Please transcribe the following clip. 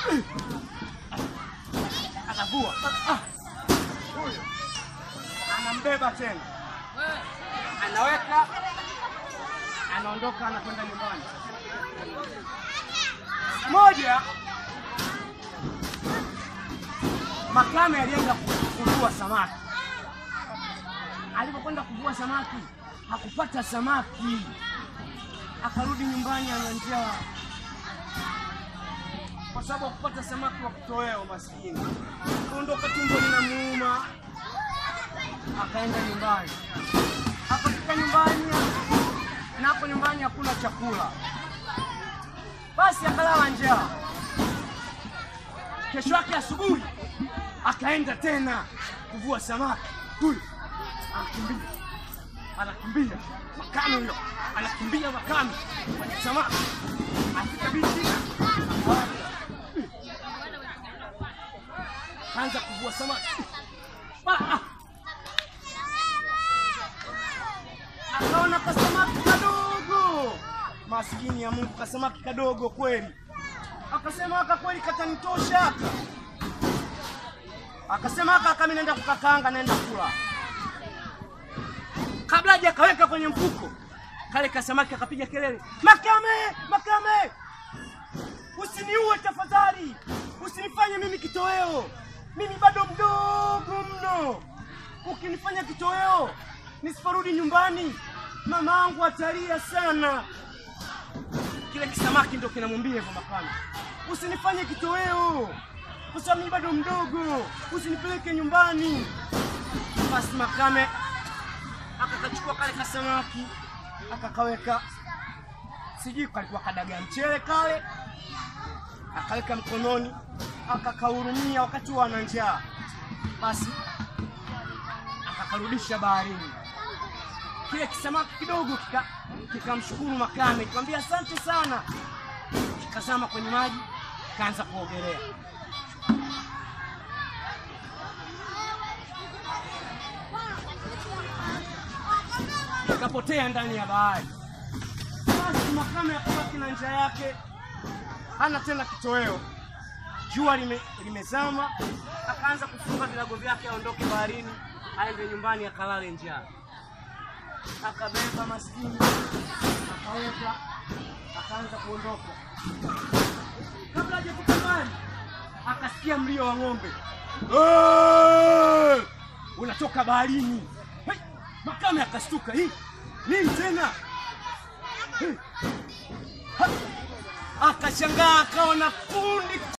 Akavua. Ah. Huyo. Anambeba tena. Anaweka anaondoka anakwenda nyumbani. Moja Makame alienda kuvua samaki. Alipokwenda kuvua samaki hakupata samaki, akarudi nyumbani ana njaa, kwa sababu hakupata samaki wa kitoweo. Maskini kaondoka, tumbo linamuuma, akaenda nyumbani. Akafika nyumbani, na hapo nyumbani hakuna chakula, basi akalala njaa. Kesho yake asubuhi akaenda tena kuvua samaki. Huyu anakimbia anakimbia, Makame huyo anakimbia, Makame kwenye samaki, afika bichi kaanza kuvua samaki Ah, ah. akaona kasamaki kadogo, maskini ya Mungu, kasamaki kadogo kweli. Akasema aka kweli katanitosha aka akasema aka kama naenda kukakaanga naenda kula. Kabla haja akaweka kwenye mfuko kale kasamaki, akapiga kelele, Makame, Makame, usiniue tafadhali, usinifanye mimi kitoweo, mimi bado mdogo mno. Ukinifanya kitoweo nisiporudi nyumbani, mamangu atalia sana. Kile kisamaki ndo kinamwambia hivyo Makame, usinifanye kitoweo kwa sababu mimi bado mdogo, usinipeleke nyumbani. Basi Makame akakachukua kale kasamaki akakaweka, sijui kalikuwa kadaga mchele kale, akaweka mkononi, akakahurumia wakati huo ana njaa. Basi akakarudisha baharini. Kile kisamaki kidogo kika kikamshukuru Makame, kikamwambia asante sana, kikazama kwenye maji, kaanza kuogelea. Kapotea ndani ya bahari. Basi Makame akabaki na njaa yake, hana tena kitoweo. Jua lime, limezama, akaanza kufunga vilago vyake aondoke baharini, aende nyumbani akalale njaa. Akabeba maskini, akaweka, akaanza kuondoka. Kabla hajafika mbali, akasikia mlio wa ng'ombe "Eh!" unatoka baharini. Hey! Makame akashtuka, hii nini tena? Hey! Ha! Akashangaa akaona kundi